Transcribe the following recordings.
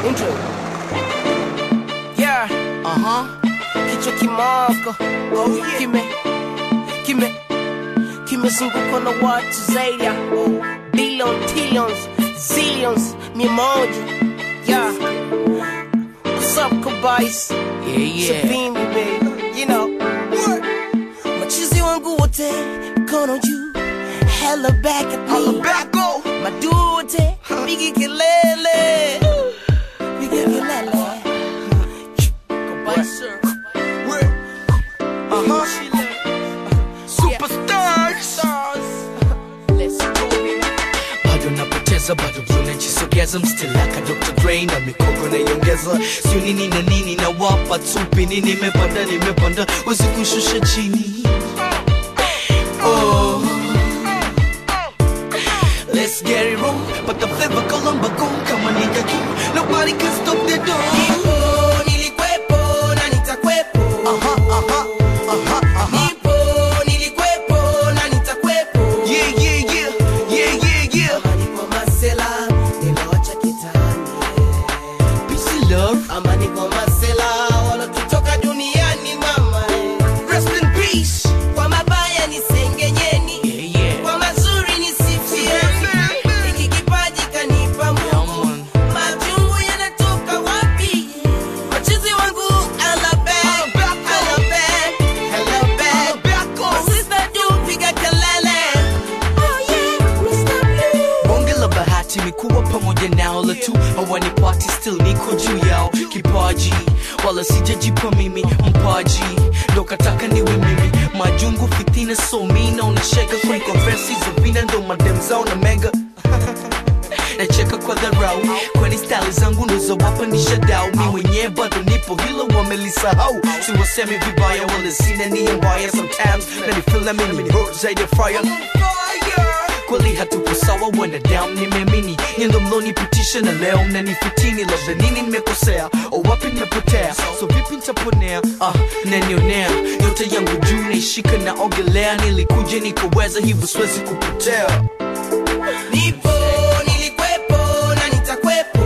Intro. Yeah. Uh-huh. Kichwa kimoko. Oh, yeah. Kime. Kime. Kimezungukwa na watu zaidi ya billion, trillions, zillions, mia moja. Yeah. What's up, Kabais? Yeah, yeah. Sabini, baby. You know. What? Machizi wangu wote, mkono juu. Hella back at Holla me. back, go. Madute, pigi kelele. Pigi kelele. Kabisa. Where? Uh-huh. Superstars. Let's go, baby. bado napoteza bado unajisogeza mstilaka dr dre na mikogo naiongeza sio nini na nini na wapa tupini nimepanda nimepanda wezi kushusha chini oh. Let's get it wrong, but the flavor Columba gone kama nigga king. Nobody can stop the door. Nipo, nilikwepo na nitakwepo. Uh-huh, uh-huh, uh-huh, uh-huh. Nipo, nilikwepo na nitakwepo. Yeah, yeah, yeah, yeah, yeah, yeah. Amani kwa masela, niloacha kitani. Peace and love. Amani kwa masela, walotutoka duniani mama. Rest in peace. Kwa mabaya nisengenyeni. Yeah, yeah. Kwa mazuri nisifieni. Hiki kipaji kanipa Mungu. man. Majungu yanatoka wapi? Machizi wangu alabek, alabek, alabek. Masista juu piga kelele. Oh yeah, Mr. Blue. bonge la bahati mikuwa pamoja nao la tu hawanipati still niko juu yao kipaji wala sijajipa mimi mpaji ndo kataka niwe mimi majungu fitina so mi naonasheka kuliko versi za vina ndo madem zao na mega nacheka kwa dharau kwani stali zangu ndozowapandisha dau mi mwenyewe bado nipo hilo wamelisahau siwasemi vibaya wala sina nia mbaya sometimes nanifila mimi ni hurt zaidi ya fire kweli hatupo sawa wanadamu nimeamini nyendo mlonipitisha na leo mnanifitini labda nini nimekosea o wapi nimepotea so vipi nitaponea ah, nanionea yote yangu juu naishika na ogelea nilikuja nikaweza hivyo siwezi kupotea Nipo, nilikwepo na nitakwepo.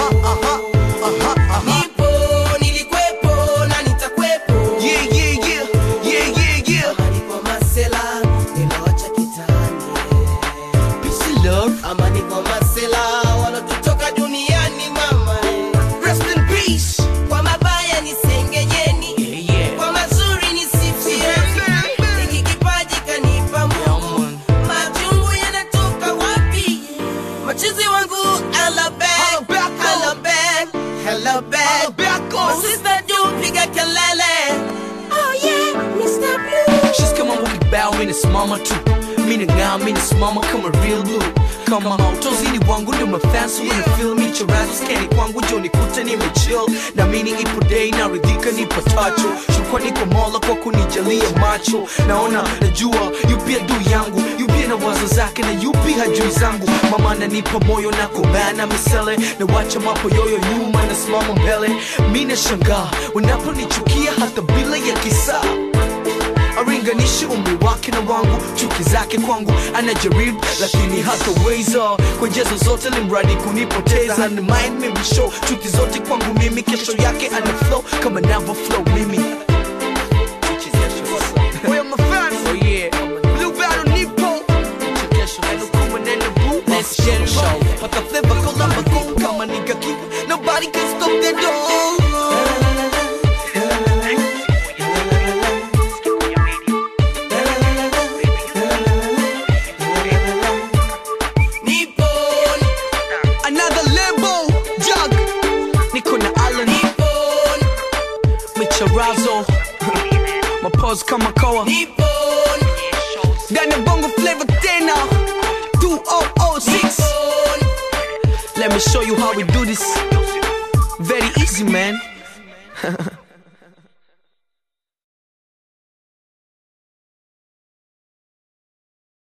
Nipo, nilikwepo na nitakwepo. yeah, yeah, yeah, yeah, yeah, yeah. Amani kwa masela, niloacha kitani. Peace and love, Amani kwa masela, walotutoka duniani mama. rest in peace. Kwa mabaya nisengenyeni. Yeah, yeah. Kwa mazuri nisifieni. Hiki kipaji kanipa Yeah, Mungu. man. Majungu yanatoka wapi? Machizi wangu alabek, Holla back, oh. alabek, alabek. Holla back, oh. Masista juu piga kelele. Oh yeah, Mr. Blue. She's kama mukibao minasimama tu minang'aa minasimama kama real blue kama utozini wangu ndio mafansi wanafil michorazo skani kwangu jo nikute nimechill na mini ipo day naridhika nipatacho shukrani kwa mola kwa kunijalia macho naona najua yupi adui yangu yupi na wazo zake na yupi hajui zangu mama nanipa moyo na kumbana misele na wacha mapoyoyo nyuma nasimama mbele mi nashangaa wanaponichukia hata bila ya kisaa aringanishi umri wake na wangu chuki zake kwangu anajaribu lakini hataweza kwa njia zozote limradi kunipoteza ni mind me show chuki zote kwangu mimi kesho yake ana flow kama navo flow mimi Where my fans? Oh yeah. Blue Battle Nipo. Let's get it right. But the flavor Columba Goon kama nigga keep. Nobody can stop the door. Nipo, Another Lambo jug. Niko na Alan nipo, Micharazo. Mapoz kama kawa. nipo, Ndani ya bongo flavor tena 2006 Let me show you how we do this Very easy man